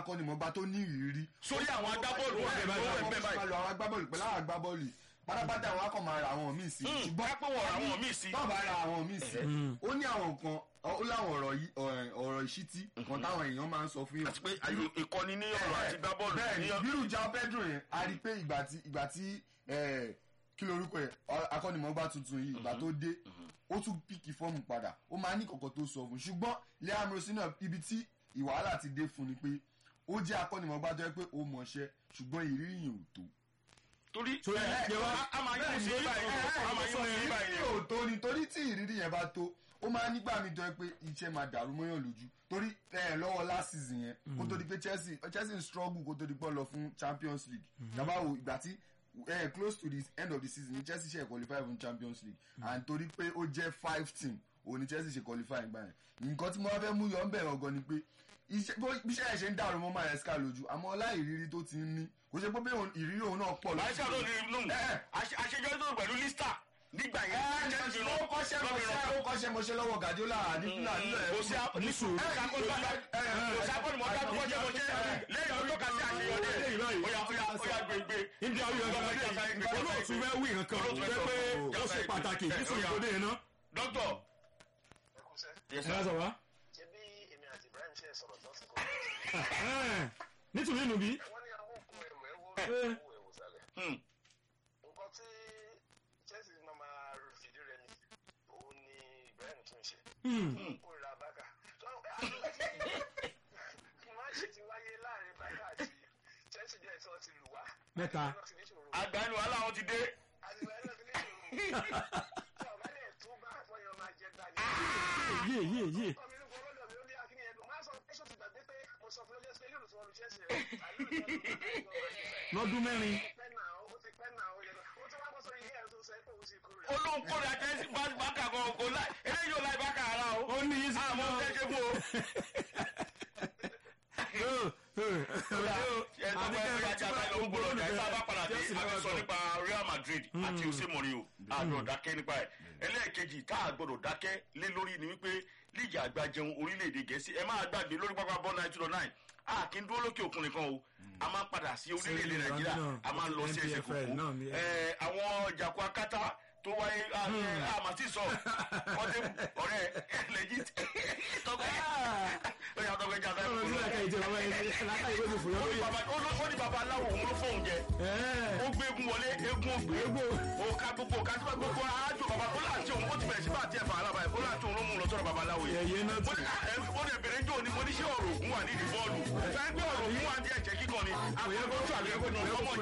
akọ́nimọ̀gbá tó ní ìrírí sórí àwọn agbábọ́ọ̀lù wọn bẹ̀ báyìí wọn bẹ̀ báyìí máa lọ àwọn agbábọ́ọ̀lù pẹ̀lú àwọn agbábọ́ọ̀lù pátápátá àwọn akọ̀ máa ra àwọn míì sí. ṣùgbọ́n pé wọ́n ra àwọn míì sí. bọ́ọ̀ bá ra àwọn míì sí. ó ní àwọn nǹkan ó láwọn ọ̀rọ̀ yìí ọ̀rọ̀ ìṣítí nǹkan táwọn èèyàn máa ń sọ fún yàn. àti pé ìkọ́ni ní ọ̀rọ̀ àti gbá bọ́ọ̀lù. bẹ́ẹ̀ bírù ja pedro yẹn a rí i pé ìgbà tí ìgbà tí kí lorúkọ yẹn akọ́nimọ̀ọ́gbá tuntun yìí ìgbà tó dé ó tún píkì fọ́ọ̀mù padà ó máa ní kọ̀kọ́ tó sọ fún ṣùgbọ́n liam rosina ibi tí ìwàhálà ti dé fún ni pé ó jẹ́ akọ́nimọ̀ọ́gbá tó yẹ pé ó mọ̀ọ́ṣẹ́ ṣùgbọ́n ìrírí yẹn ò tó torí torí ẹ jẹ wá a máa yóò sí báyìí a máa yóò sí báyìí ìrírí ò tó ni torí tí ìrírí yẹn bá tó ó máa nígbà mi jọ pé iṣẹ́ máa dàrú mọ́yàn lójú torí ẹ lọ́wọ́ last season yẹn kó tó di pé Chelsea Chelsea ń struggle kó tó di pé lọ fún Champions League yàrá wo ìgbà tí eh, close to the end of the season ni Chelsea ṣe qualify fún Champions League and torí pé ó jẹ́ five team òun ni Chelsea ṣe qualify gbà yẹn nǹkan tí mo wá fẹ́ mú yọ ń bẹ̀rẹ̀ ọgọ́ ni pé iṣẹ́ ẹ̀ ṣe ń dàrú mọ́ Maresca lójú àmọ́ ọlá ìrírí tó ti ń ní kò ṣe pé bí ìrírí òun náà pọ̀ Maresca ló ní lóhùn àṣejọ́ tó pẹ̀lú lista nígbà yẹn ó kọ́ṣẹ́ mọṣẹ́ ó kọ́ṣẹ́ mọṣẹ́ lọ́wọ́ Guardiola nígbà nílẹ̀ kò sí nísù kò sí akọ́nìmọ̀ọ́dá tó kọ́ṣẹ́ mọṣẹ́ lẹ́yìn ọjọ́ kan sí àṣeyọrí ẹ̀ óyá óyá óyá gbègbè. ibi àwọn yọ̀ọ́ gbàgbé olóòtú fẹ́ wí nǹkan tó jẹ́ pé ó ṣe pàtàkì nísù ìkóde yẹn náà. dókítà ẹ ká sọ wá. ṣebí èmi àti Ibrahim ṣe sọ̀rọ̀ tó ti kọ́ nítorí inú bí. wọ́n ní àwọn òkun ẹ̀wọ̀ ẹ̀wọ̀ ẹ̀wọ̀ ẹ̀wọ̀ sálẹ̀. nǹkan tí Chelsea máa máa fìdí rẹ̀ mi òun ni Ibrahim tún ṣe. ó ra bákà. máa ṣe ti wáyé láàrin bákà àti Chelsea díẹ̀ tí wọ́n ti lù wá. mẹ́ta. àgbàánu aláwọ̀ ti dé. àgbà náà ti ní ìṣòro. tí ọ̀gá lè tún bá àfọyọ́ máa jẹ gbà yé yé yé. lọ́dún mẹ́rin. olóhùn kórè àtẹ́sí bákà kan kò láì eléyìí ò láì bákà ara o. ó ní yín sí àmọ́ ọmọ. tẹ́jẹ́ fún o. sọ nípa Real Madrid àti Jose Mourinho àgbọ̀dọ̀ dákẹ́ nípa ẹ̀ ẹlẹ́ẹ̀kejì tá a gbọ́dọ̀ dákẹ́ lé lórí ni wípé líìgì àgbàjẹun orílẹ̀-èdè gẹ̀ẹ́sì ẹ máa gbàgbé lórí pápá bọ́ nine two nine a kì í dúró lókè òkun nìkan o a máa padà sí orílẹ̀-èdè Nàìjíríà a máa lọ sí ẹsẹ̀ kòkó àwọn jàkú akátá tó wáyé àmàtí sọ wọ́n ti ọ̀rẹ́ lẹ́jì tọ́gbẹ́ ó yà tọ́gbẹ́ jà sáyẹn kòkó ó ní baba aláwọ̀ òun ló fóun jẹ ó gbé egun wọlé egun ògbé ó ká gbogbo ká sí gbogbo aájò baba ó láti òun ó ti bẹ̀rẹ̀ sí bá àti ẹ̀fà alábàá ó láti òun ló mú un lọ sọ́dọ̀ baba aláwọ̀ yẹn ó ní bèrè jò ní mo ní ṣé ọ̀rọ̀ ògùn wà nídìí bọ́ọ̀lù fẹ́ẹ́ gbé ọ̀rọ̀ ògùn wà ní ẹ̀jẹ̀ kíkan ni àpẹẹrẹ bọ́ọ̀lù àgbẹ̀kọ̀ ní ọmọ